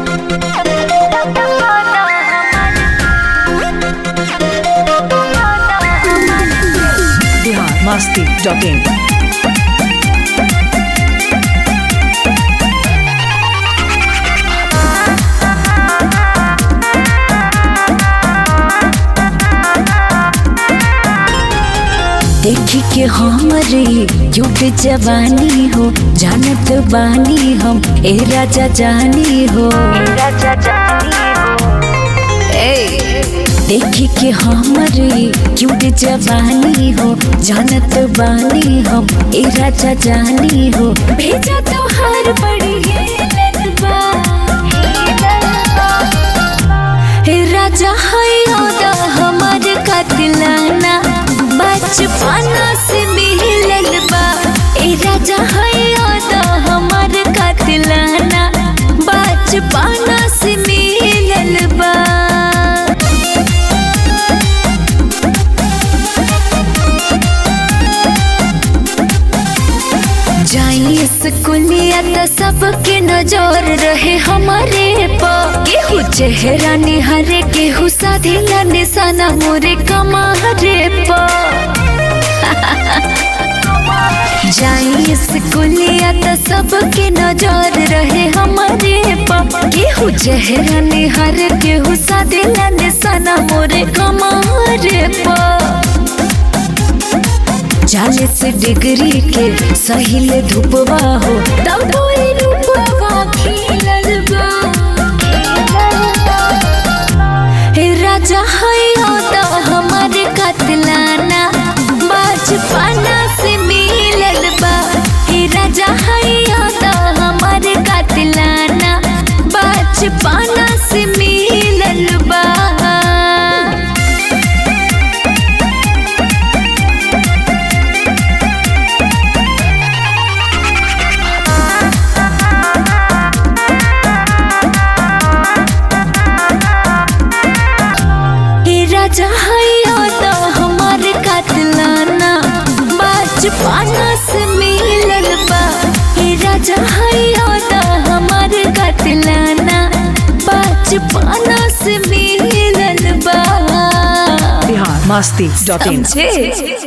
Bihar Masti dot in देखी के हमरे युग जवानी हो जानत बानी हम ए राजा जानी हो ए, देखी के हमरे युग जवानी हो जानत बानी हम ए राजा जानी हो भेजा तो हर बड़ी हेलन बा। हे राजा है हमार कतलाना बचपना से मिलल बा ए राजा है हमार कतलाना बचपना से मिलल बा जाइए स्कूलिया तो सबके नजर रहे हमारे पर केहू चेहरा निहारे केहू साधिला निशाना मोरे कमारे पर जाइए स्कूलिया तो सबके नजर रहे हमारे पर केहू चेहरा निहारे केहू साधिला निशाना मोरे कमारे पर चालीस डिग्री के सहिल धूपवा हो तब कोई रूपवा खिलल बा हे राजा है तो हमारे कतलाना बचपना से मिलल बा हे राजा है तो हमारे कतलाना बचपना से मिलल बा हे राजा है तो हमार कतलाना बचपना से मिलल बा हे राजा है तो हमार कतलाना बचपना से मिलल बा बिहार मस्ती डॉट इन समझे